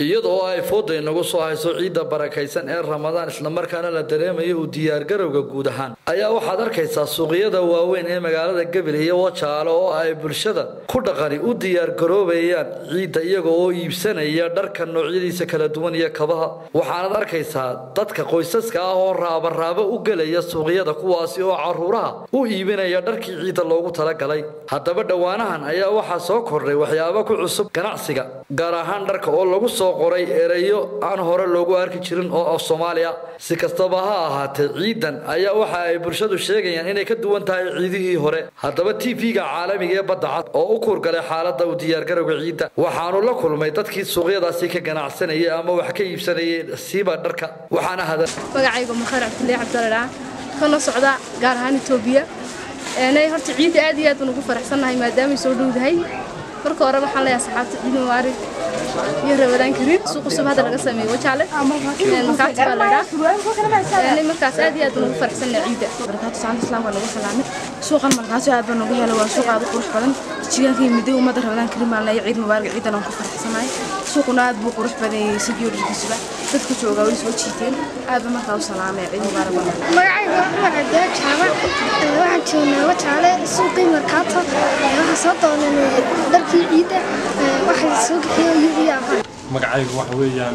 iyadoo ay fooda inagu soo hayso ciidda barakaysan ee ramadaan islamarkaana la dareemayo u diyaargarowga guud ahaan ayaa waxaad arkaysaa suuqyada waaweyn ee magaalada gabiley iyo wajaale oo ay bulshada ku dhaqani u diyaargaroobayaan ciidda iyaga oo iibsanaya dharka noocyadiisa kala duwan iyo kabaha waxaanad arkaysaa dadka qoysaska ah oo raabaraabo u gelaya suuqyada kuwaasi oo caruuraha u iibinaya dharkii ciidda loogu talagalay haddaba dhowaanahan ayaa waxaa soo kordhay waxyaabo ku cusub ganacsiga gaar ahaan dharka oo lagu soo qoray erayo aan hore loogu arki jirin oo af soomaaliya si kastaba ha ahaatee ciidan ayaa waxa ay bulshadu sheegayaan inay ka duwan tahay ciidihii hore haddaba t v-ga caalamiga ee badda cad oo u kuurgalay xaalada u diyaargarowga ciidda waxaanu la kulmay dadkii suuqyadaasi ka ganacsanayay ama wax ka iibsanayay siiba dharka waxaana hada magacayga makhaar cabdullaahi cabdallah kana socda gaar ahaan etoobiya nay horta ciidda aad iyo aad baan ugu faraxsannahay maadaamay soo dhowdahay marka hore waxaan leeyahay saxaabta ciid mubaarig iyo ramadaan kariim suuq cusub hadda laga sameeyo wajaale markaati baa laydhaa markaas aad iyo aad baan ugu faraxsannahay ciidda barakaatu saanta islaamka nagu salaamay suuqan markaasi aad baan ugu helay waa suuq aad u qurux badan jigaanka midday ummadda ramadaan kariim baan leeyahay ciid mubaarig ciidan aan ku faraxsanahay suuquna aad buu qurux badan yahay sidii dharkiisuba dadka joogaa way soo jiiteen aad baan markaa u salaamay ciid mubaarig baan magacayga cumar cabdilla jaamac waxaan joognaa wajaale suuqii markaato waxaan soo doonanay dharkii ciidda waxay soo bixiyo iyo afan magacaygu waxa weeyaan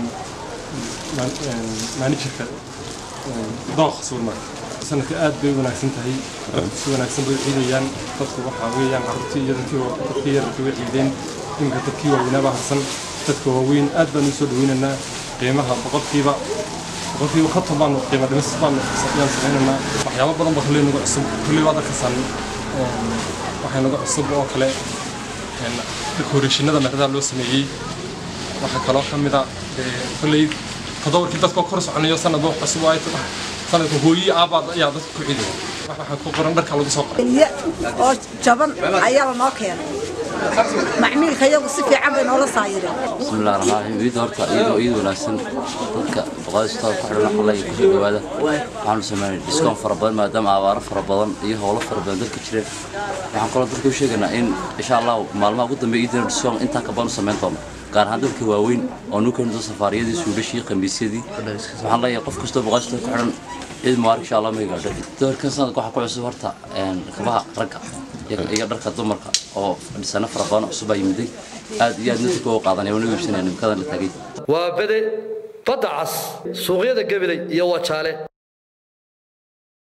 maanijirka dooq suulmark sanadka aad bay u wanaagsan tahay si wanaagsan bay u ciidayaan dadku waxaa weeyaan carruurtii iyo dadkii yararkii way ciideen iminka dadkii waaweynaaba harsan dadka waaweyn aad baan u soo dhaweynaynaa qiimaha boqolkiiba boqolkiiba konton baanu qiimo dhimis baanu yaan samaynaynaa waxyaabo badan ba kolley nagu cusub kolley waad arkaysan waxay nagu cusub oo kale dekoreeshinada meradaha loo sameeyey waxaa kaloo ka mid a kolley toddobarkii dadkoo kor soconayo sanadba wax cusub ay sanadka hooyi aabaad ayaa dadka ku ciidaya waxaa ku qoran dharka lagu soo qoray oo jaban ayaa lanoo keenay macmiilka iyagu si fiican bay noola saayireen bismillahi raxmaan raxiim ciidda horta iyadoo iid wanaagsan dadka boqolaystood ku xidhan xalay kusoo dhawaada waxaanu sameynay diskoon fara badan maadaama abaaro fara badan iyo howlo fara badan dalka jireen waxaan kaloo dadka u sheegaynaa in insha allah maalmaha ugu dambeeya iidana diskoon intaa ka badan u samayn doono gaar ahaan dadka waaweyn oo nu keeni doon safaariyadii suulashii khamiisyadii waxaan leeyahay qof kastoo boqolaystood ku xidhan ciid mubaarak insha allah ma gaadho doorkan sanadka waxaa ku cusub horta kabaha ragga iyo dharka dumarka oo dhisano fara badan cusub baa yimiday aad iyo aad dadka uga qaadanaya wana iibsanaya nimkadan la taagay waa bede badda cas suuqyada gabiley iyo wajaale